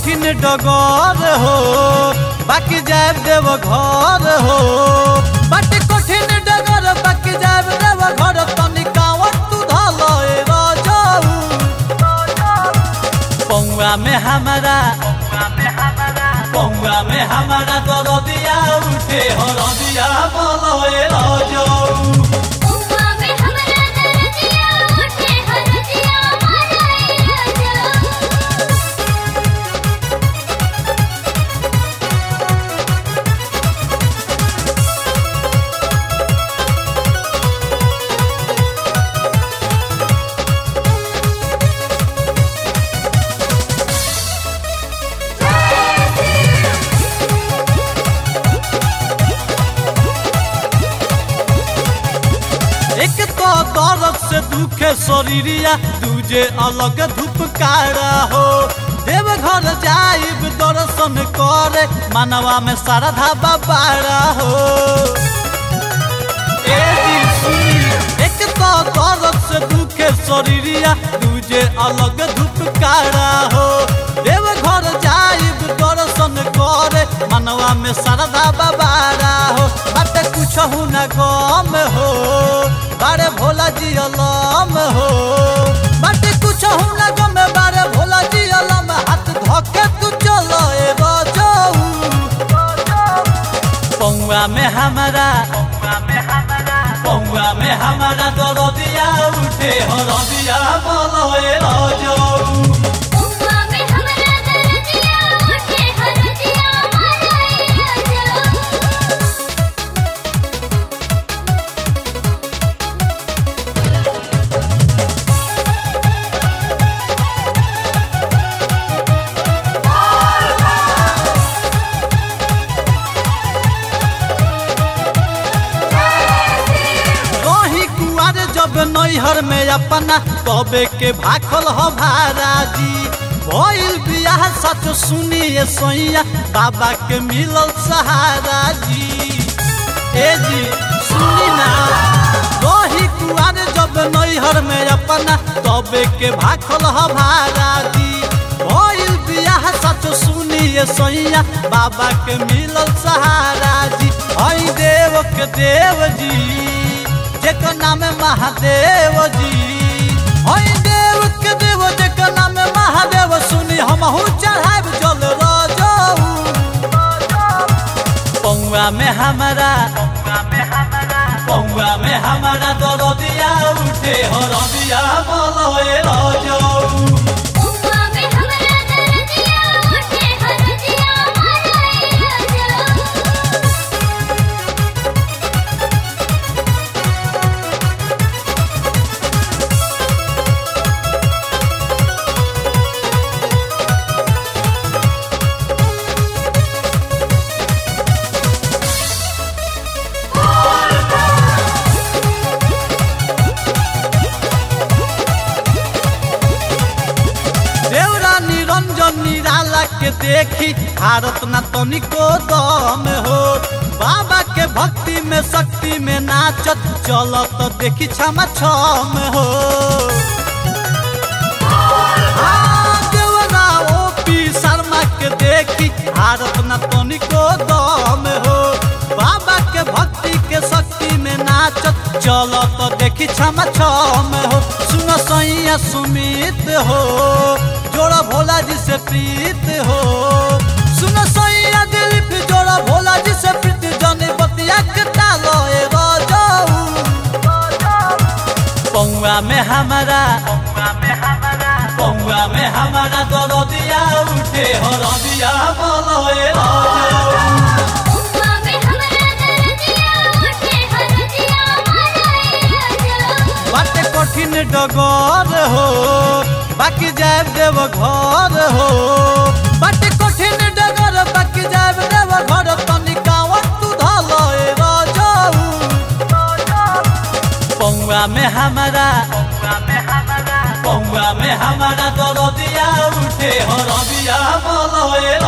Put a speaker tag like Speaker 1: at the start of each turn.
Speaker 1: कठिन डगर हो बाकी जाब देव घर हो बाटे कठिन डगर बाकी जाब देव घर तनी कावत तू धल ए रजऊ पौआ में हमारा पौआ में हमारा दरदिया उठे हरदिया बोलो ए रजऊ
Speaker 2: उम्मा में हमरा दरदिया उठे हरदिया मानाए राजा
Speaker 1: एक तो दर्द से दुखे शरीरिया दूजे अलग धुपकारा हो देव घर जाइब दर्शन करे मानवा में श्रद्धा बाबारा हो ए दिल सुनी, एक तो दर्द से दुखे शरीरिया दूजे अलग धुपकारा हो देव घर जाइब दर्शन करे मनवा में श्रद्धा बाबारा हो बाटे कुछ न गम हो बारे भोला जी अलम हो बाटे कुछ न गम बारे भोला जी अलम हाथ धके तू चलो ए बजऊ पौआ में हमारा पौआ में हमारा दरदिया उठे हरदिया बोलो ए रजऊ
Speaker 2: उम्मा में हमरा दरदिया उठे हरदिया मानाए राजा
Speaker 1: रही कुआर जब नैहर में अपना तबे के भाखल हो भाराजी भइल बियाह सच सुनिए सैया बाबा के मिलल सहारा जी ए जी सुनी ना रही कुआर जब नैहर में अपना तबे के भाखल हो भाराजी भइल बियाह सच सुनिए सैया बाबा के मिलल सहारा जी हई देव के देव जी जेकर नाम है महादेव जी हई देव के देव जेकर नाम है महादेव सुनी हमहू चढ़ाब जल रजऊ पौआ में हमारा पौआ में हमारा दरदिया उठे हरदिया बोलो ए रजऊ
Speaker 2: उम्मा में हमरा दरदिया उठे हरदिया मानाए राजा
Speaker 1: देवरा निरंजन निराला के देखी भारत न तनिको दम हो बाबा के भक्ति में शक्ति में नाचत चलत देखी क्षमा छम हो हाँ, देवरा ओपी शर्मा के देखी भारत न तनिको दम हो बाबा के भक्ति के शक्ति में नाचत चलत देखी क्षमा छम हो सुन सैया सुमित हो जोड़ा भोला जी से प्रीत हो सुन सैया दिलीप जोड़ा भोला जी से प्रीत जने बतिया के डालो ए रजऊ पौआ में हमारा पौआ में हमारा दरदिया उठे हरदिया बोलो ए रजऊ
Speaker 2: उम्मा में हमरा दरदिया उठे हरदिया मानाए राजा
Speaker 1: बाटे कठिन डगर हो बाकी जाब देव घर हो बाटे कठिन डगर बाकी जाब देव घर तनी कावत तू धल ए रजऊ पौआ में हमारा पौआ में हमारा दरदिया उठे हरदिया बोलो ए